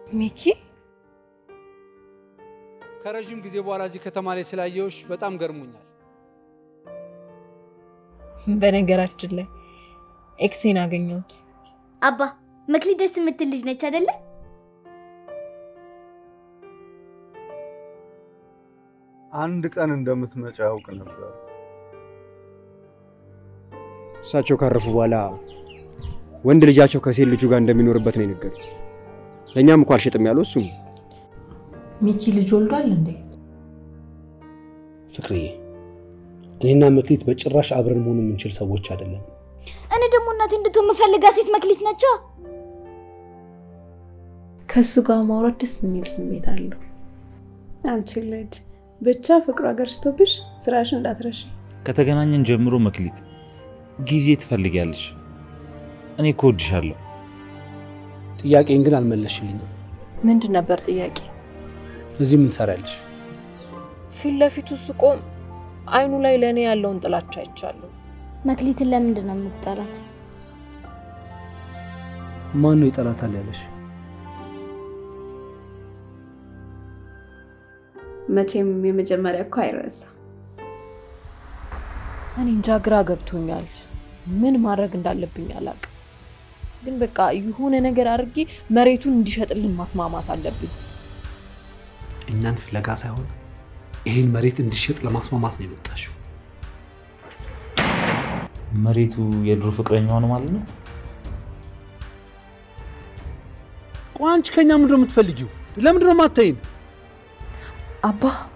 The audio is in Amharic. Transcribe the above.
ሚኪ ከረዥም ጊዜ በኋላ እዚህ ከተማ ላይ ስላየሁሽ በጣም ገርሞኛል። በነገራችን ላይ ኤክሴን አገኘሁት። አባ መክሊት ደስ የምትል ልጅ ነች አይደለ? አንድ ቀን እንደምትመጪ ያውቅ ነበር። እሳቸው ካረፉ በኋላ ወንድ ልጃቸው ከሴት ልጁ ጋር እንደሚኖርበት ነው የነገሩት። ለእኛም እኮ አልሸጥም ያለው እሱ ነው። ሚኪ ልጅ ወልዷል እንዴ? ፍቅርዬ፣ እኔና መክሊት በጭራሽ አብረን መሆን የምንችል ሰዎች አይደለም። እኔ ደግሞ እናቴ እንድትሆን የምፈልጋ ሴት መክሊት ነች። ከእሱ ጋር ማውራት ደስ የሚል ስሜት አለው። አንቺ ልጅ ብቻ ፍቅሩ አገርሽቶብሽ ስራሽ እንዳትረሽ። ከተገናኘን ጀምሮ መክሊት ጊዜ ትፈልጊያለሽ። እኔ እኮ እወድሻለሁ። ጥያቄን ግን አልመለስሽልኝም። ምንድን ነበር ጥያቄ? እዚህ ምን ትሰሪያለሽ? ፊት ለፊቱ ስቆም አይኑ ላይ ለእኔ ያለውን ጥላቻ አይቻለሁ። መክሊትን ለምንድን ነው የምትጠላት? ማን ነው ይጠላታል ያለሽ? መቼም የመጀመሪያ እኮ አይረሳ። እኔ እንጃ ግራ ገብቶኛል። ምን ማድረግ እንዳለብኝ አላውቅም። ግን በቃ የሆነ ነገር አድርጌ መሬቱን እንዲሸጥልን ማስማማት አለብኝ። እኛን ፍለጋ ሳይሆን ይህን መሬት እንዲሸጥ ለማስማማት ነው የመጣሽው። መሬቱ የድሮ ፍቅረኛዋ ነው ማለት ነው። ቆይ አንቺ ከኛ ምንድን ነው የምትፈልጊው? ለምንድን ነው የማታይን? አባ